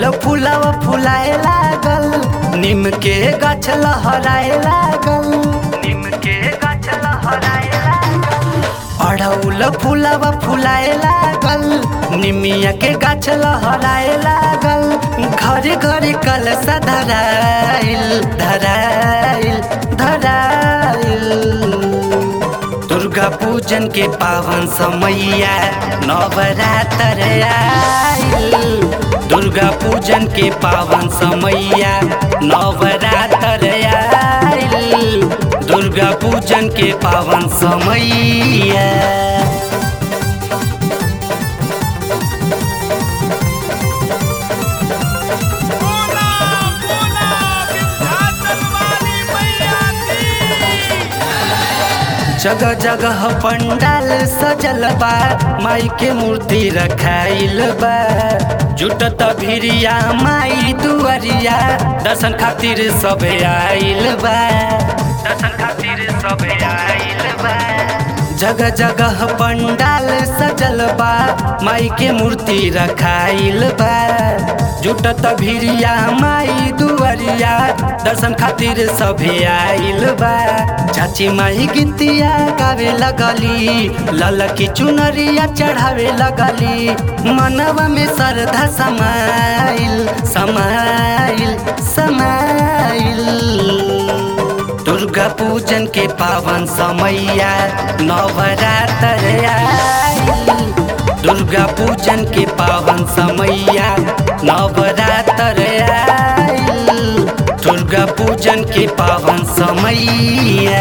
अढ़ौल फुलावा फुलाए लागल निम के गाछ लहराए लागल निम के गाछ लहराए लागल अढ़ौल फुलावा फुलाए लागल निमिया के गाछ लहराए लागल घर घर कलसा धराइल धराइल धराइल दुर्गा पूजन के पावन समैया नवरात्र आइल दुर्गा पूजन के पावन समैया नवरात्र आइल दुर्गा पूजन के पावन समैया बोला बोला विंध्याचल वाली मैया की जगह जगह पंडाल सजल बा माई के मूर्ति रखाइल बा जुटत भिरिया माई दुआरिया दर्शन खातिर सब आइल बा दर्शन खातिर सब आइल बा जगह जगह पंडाल सजल बा माई के मूर्ति रखाइल बा जुटत भिरिया माई दुआरिया दर्शन खातिर सभे आइल बा चाची माई गीतिया गावे लगली ललकी चुनरिया चढ़ावे लगली मनवा में श्रद्धा समाइल समाइल समाइल दुर्गा पूजन के पावन समैया नवरात्र आइल दुर्गा पूजन के पावन समैया नवरात्र आइल दुर्गा पूजन के पावन समैया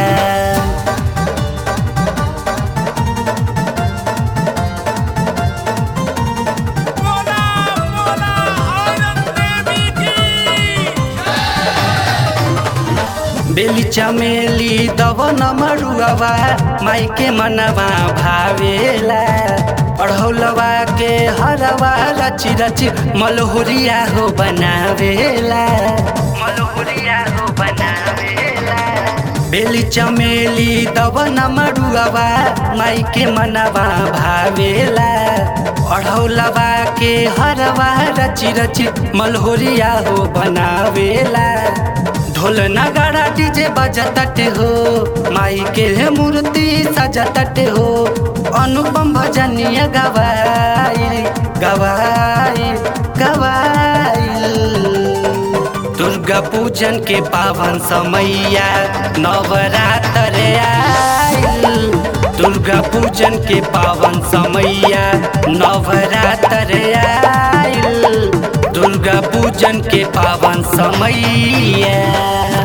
बोला बोला औरत देवी की बेली चमेली दवन मरुआवा माई के मनवा भावेला अढ़ौलवा के हरवा रची रची मलहुरिया हो बनावेला मलहुरिया हो बनावेला बेली चमेली दवन मरुआवा माई के मनवा भावेला अढ़ौलवा के हरवा रची रची मलहोरिया हो बनावेला ढोल नगाड़ा डीजे बजतटे हो माई के मूर्ति सजतटे हो अनुपम भजनिया गवाइल गवाइल गवाइल दुर्गा पूजन के पावन समैया नवरात्र आइल दुर्गा पूजन के पावन समैया नवरात्र आइल दुर्गा पूजन के पावन समैया